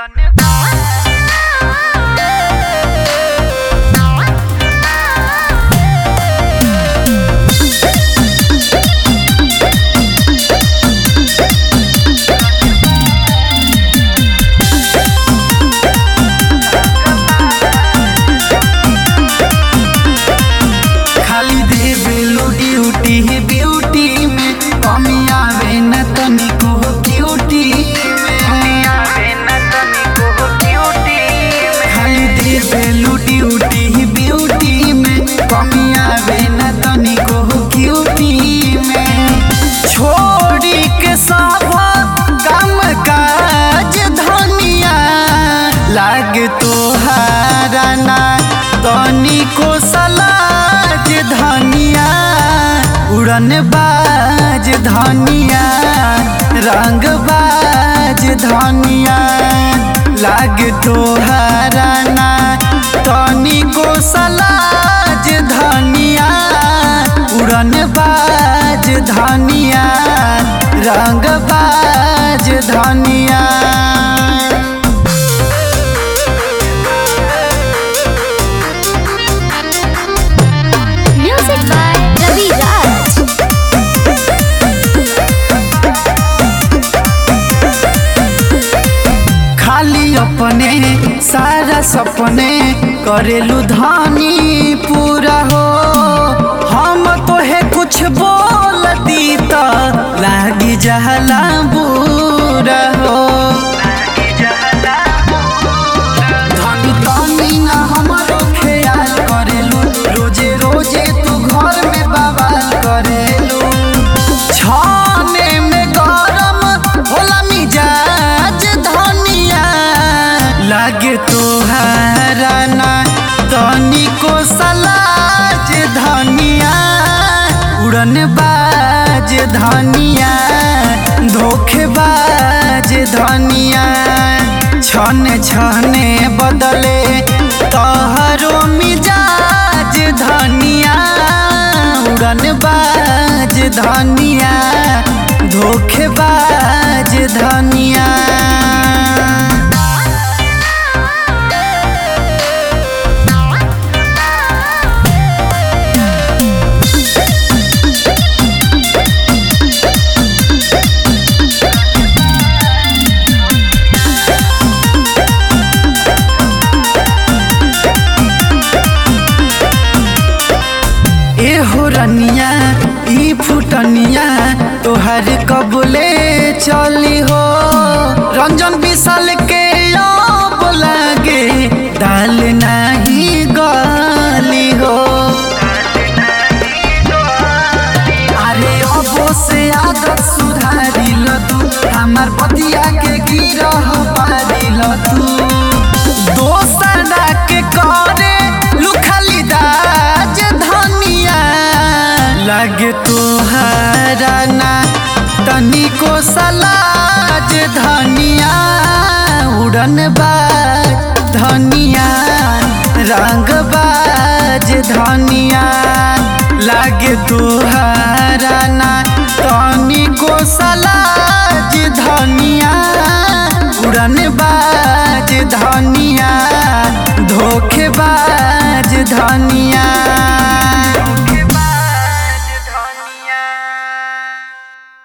खाली देवेलू duty beauty में कमी आवे न तनिको ब्यूटी में खाली देवेलू ड्यूटी ब्यूटी में कमी आवे न तनिको ब्यूटी में छोड़ी के सब काम काज धनिया लाग तोहारा ना तनिको सलाज धनिया उड़न बाज धनिया रंग बाज धनिया लाग तोहारा ना तनिको सलाज धनिया उड़न बाज धनिया रंग बाज धनिया Music by Ravi Raj. खाली अपने सारा सपने करेलू धानी पूरा हो हम तो है कुछ बोल दी तो लागी जहला बुरा हो धनी धनी ना हमारो ख्याल करेलू रोजे रोजे तू घर में बवाल करेलू छाने में गरम होला मिजाज धनिया लागे तोहारा ना तनिको सलाज धनिया उड़न बाज धनिया धोखेबाज धनिया छन छने बदले तोहरो मिजाज धनिया उड़न बाज धनिया धोखेबाज धनिया एहो रनिया ई फुटनिया तोहर कबले चली हो रंजन विशाल के अब लागे दाल नाही गली हो अरे अबो से आदत सुधारी ल तू हमार पतिया के गिरह पारी ल तू दोसरा के करे लुखली दाज धनिया लागे तोहारा ना तनिको सलाज धनिया उड़न बाज धनिया रंग बाज धनिया लागे तोहारा ना तनिको सलाज धनिया उड़न बाज धनिया धोखेबाज धनिया